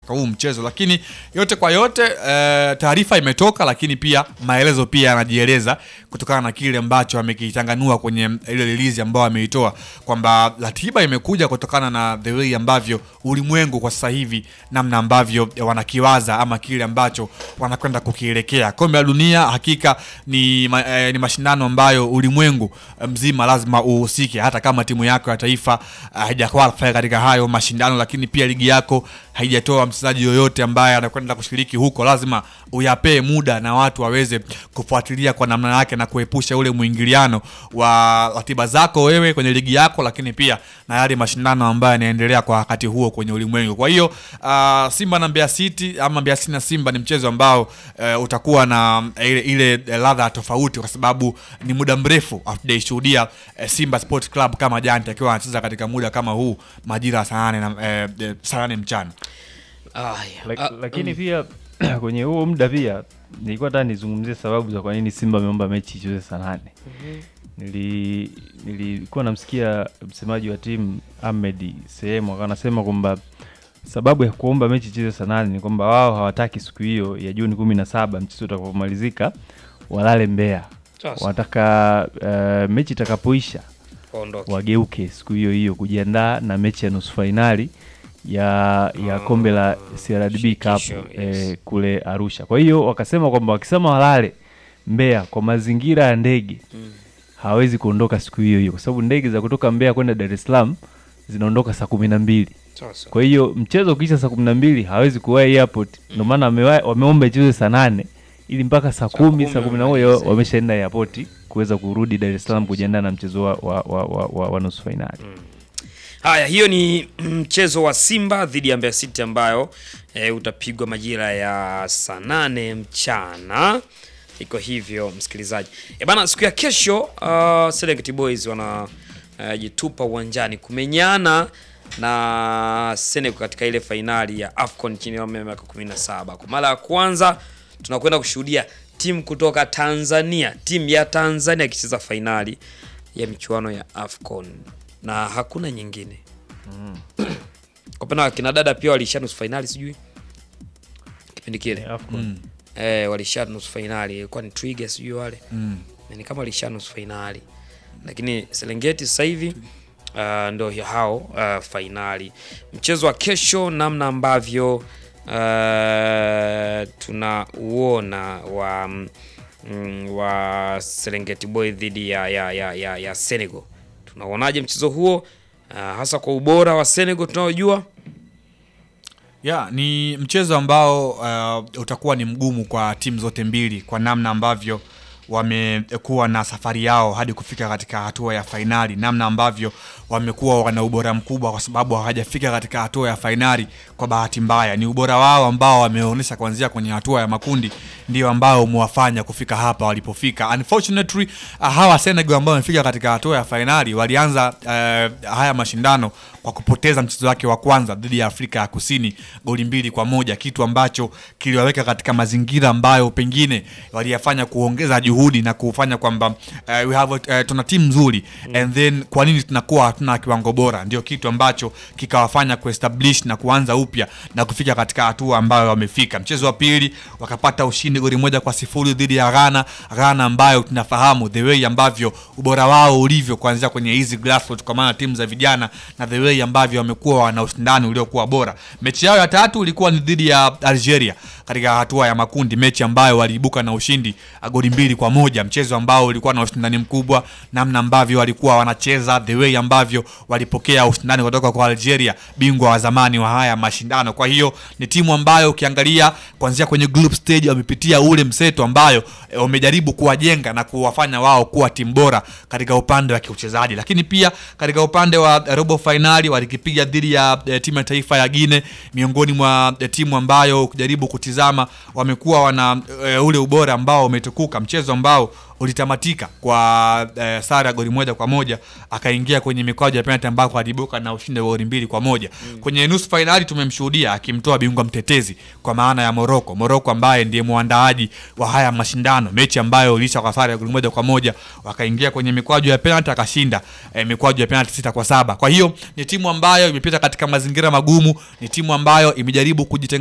katika huu mchezo, lakini yote kwa yote eh, taarifa imetoka, lakini pia maelezo pia yanajieleza kutokana na kile ambacho amekitanganua kwenye ile release ambayo ameitoa kwamba ratiba imekuja kutokana na the way ambavyo ulimwengu kwa sasa hivi namna ambavyo wanakiwaza ama kile ambacho wanakwenda kukielekea. Kombe la dunia hakika ni, ma, eh, ni mashindano ambayo ulimwengu mzima lazima uhusike, hata kama timu yako ya taifa haijaqualify katika hayo mashindano, lakini pia ligi yako haijatoa mchezaji yoyote ambaye anakwenda kushiriki huko, lazima uyapee muda na watu waweze kufuatilia kwa namna yake na kuepusha ule mwingiliano wa ratiba zako wewe kwenye ligi yako, lakini pia na yale mashindano ambayo yanaendelea kwa wakati huo kwenye ulimwengu. Kwa hiyo uh, Simba na Mbeya City ama Mbeya City na Simba ni mchezo ambao uh, utakuwa na ile, ile ladha tofauti, kwa sababu ni muda mrefu hatujaishuhudia uh, Simba Sport Club kama Giant akiwa anacheza katika muda kama huu majira ya saa nane na uh, saa nane mchana. Aya, Lak, ah, lakini pia kwenye huo muda pia nilikuwa nataka nizungumzie sababu za kwa nini Simba ameomba mechi icheze saa nane. Nili nilikuwa namsikia msemaji wa timu Ahmed sehemu akawa anasema kwamba sababu ya kuomba mechi icheze saa nane ni kwamba wao hawataki siku hiyo ya Juni kumi na saba mchezo utakapomalizika walale Mbeya. Sasa. Wanataka uh, mechi itakapoisha waondoke. wageuke siku hiyo hiyo kujiandaa na mechi ya nusu fainali ya ya Ah, kombe la CRDB Cup shirikisho, eh, yes. kule Arusha. Kwa hiyo wakasema kwamba wakisema walale Mbeya kwa mazingira ya ndege Mm. hawezi kuondoka siku hiyo hiyo, kwa sababu ndege za kutoka Mbeya kwenda Dar es Salaam zinaondoka saa kumi na mbili. Sasa. Kwa hiyo mchezo ukiisha saa kumi na mbili hawezi kuwahi airport, ndio maana wamewa- wameomba ichezwe saa nane ili mpaka saa kumi kumi saa kumi na moja wamalize. wameshaenda airport kuweza kurudi Dar es Salaam kujiandaa na mchezo wa, wa, wa, wa, wa, wa nusu fainali. Haya, hiyo ni mchezo wa Simba dhidi ya Mbeya City ambayo e, utapigwa majira ya saa nane mchana. Iko hivyo msikilizaji. E bana, siku ya kesho uh, Serengeti Boys wanajitupa uwanjani kumenyana na Senegal katika ile fainali ya AFCON chini ya umri wa miaka 17. Kwa mara ya kwanza tunakwenda kushuhudia timu kutoka Tanzania, timu ya Tanzania ikicheza fainali ya michuano ya AFCON na hakuna nyingine. Kwa upande wa kina dada pia walisha nusu fainali sijui kipindi kile AFCON. Mm. eh, walisha nusu fainali ilikuwa ni Twiga sijui wale Mm. Na ni kama walisha nusu fainali, lakini Serengeti sasa hivi uh, ndo hao uh, fainali. Mchezo wa kesho, namna ambavyo uh, tunauona wa mm, wa Serengeti Boy dhidi ya, ya, ya, ya, ya Senegal, tunauonaje mchezo huo uh, hasa kwa ubora wa Senegal tunaojua ya ni mchezo ambao uh, utakuwa ni mgumu kwa timu zote mbili kwa namna ambavyo wamekuwa na safari yao hadi kufika katika hatua ya fainali, namna ambavyo wamekuwa wana ubora mkubwa, kwa sababu hawajafika katika hatua ya fainali kwa bahati mbaya. Ni ubora wao ambao wameonyesha kuanzia kwenye hatua ya makundi ndio ambao umewafanya kufika hapa walipofika. Unfortunately, uh, hawa Senegal ambao wamefika katika hatua ya fainali walianza uh, haya mashindano kwa kupoteza mchezo wake wa kwanza dhidi ya Afrika ya Kusini goli mbili kwa moja, kitu ambacho kiliwaweka katika mazingira ambayo pengine waliyafanya kuongeza juhudi na kufanya kwamba uh, we have a, uh, tuna timu nzuri and then kwa nini tunakuwa hatuna kiwango bora, ndio kitu ambacho kikawafanya kuestablish na kuanza upya na kufika katika hatua ambayo wamefika. Mchezo wa pili wakapata ushindi goli moja kwa sifuri dhidi ya Ghana, Ghana ambayo tunafahamu the way ambavyo ubora wao ulivyo kuanzia kwenye hizi grassroots, kwa maana timu za vijana na the way ambavyo wamekuwa wana ushindani uliokuwa bora. Mechi yao ya tatu ilikuwa ni dhidi ya Algeria katika hatua ya makundi, mechi ambayo waliibuka na ushindi uh, goli mbili kwa moja, mchezo ambao ulikuwa na ushindani mkubwa, namna ambavyo walikuwa wanacheza, the way ambavyo walipokea ushindani kutoka kwa Algeria, bingwa wa zamani wa haya mashindano. Kwa hiyo ni timu ambayo ukiangalia kuanzia kwenye group stage wamepitia ule mseto ambayo eh, wamejaribu kuwajenga na kuwafanya wao kuwa timu bora katika upande wa kiuchezaji, lakini pia katika upande wa eh, robo fainali walikipiga dhidi ya eh, timu ya taifa ya Guinea, miongoni mwa eh, timu ambayo ukijaribu kutizama wamekuwa wana eh, ule ubora ambao umetukuka, mchezo ambao ulitamatika kwa eh, sare ya goli moja kwa moja, akaingia kwenye mikwaju ya penalty ambako aliibuka na ushindi wa goli mbili kwa moja. Kwenye nusu fainali tumemshuhudia akimtoa bingwa mtetezi kwa maana ya Morocco, Morocco ambaye ndiye mwandaaji wa haya mashindano, mechi ambayo ilisha kwa sare ya goli moja kwa moja, wakaingia kwenye mikwaju ya penalty akashinda eh, mikwaju ya penalty sita kwa saba. Kwa hiyo ni timu ambayo imepita katika mazingira magumu, ni timu ambayo imejaribu kujitenga